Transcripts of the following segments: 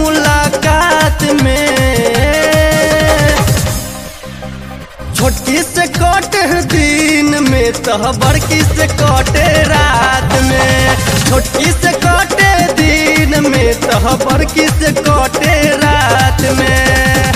मुलाकात में छोटकी से कटे दिन में तह बड़की से कटे रात में छोटकी से कटे दिन में तह बड़की से कटे रात में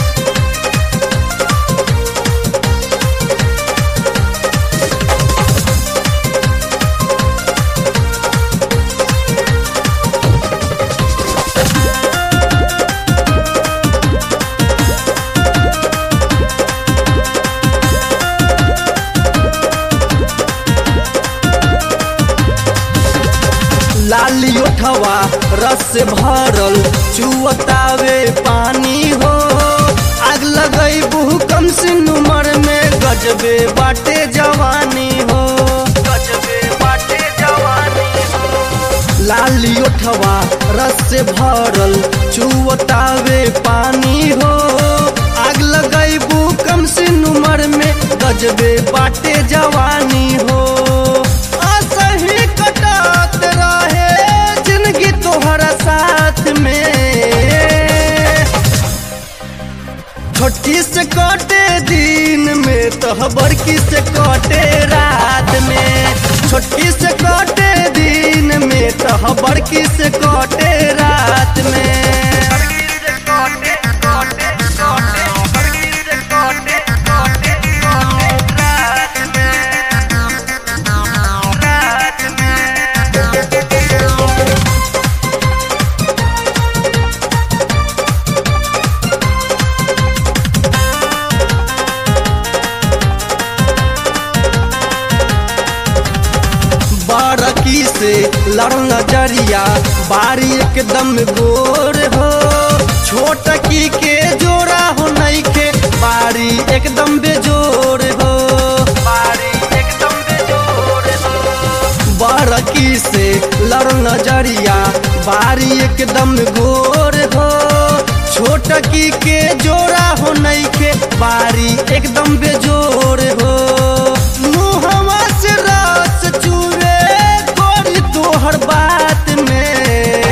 लाली उठवा रस से भरल चुअतावे पानी हो आग लगई कम सिन उमर में गजबे बाटे जवानी हो गजबे बाटे जवानी हो लाली उठवा रस से भरल चुअतावे पानी हो आग लगई कम सिन उमर में गजबे बाटे जवानी हो असही कटत रहे जिंदगी तोहरा साथ में छोटकी से कटे दिन में तो बड़की से कटे रात में छोटकी से कटे दिन में तो बड़की से कटे रात में बारकी से लड़ नजरिया बारी एकदम गोर हो छोटकी के जोड़ा हो नहीं के बारी एकदम बेजोर हो बारी एकदम बेजोर हो बारकी से लड़ नजरिया बारी एकदम गोर हो छोटकी के जोड़ा हो नहीं के बारी एकदम बेजोर हो मुहवा से रस चूरे गोरी तोहर बात में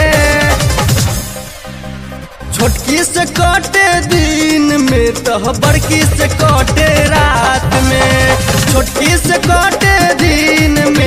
छोटकी से कटे दिन में तो बड़की से कटे रात में छोटकी से कटे दिन में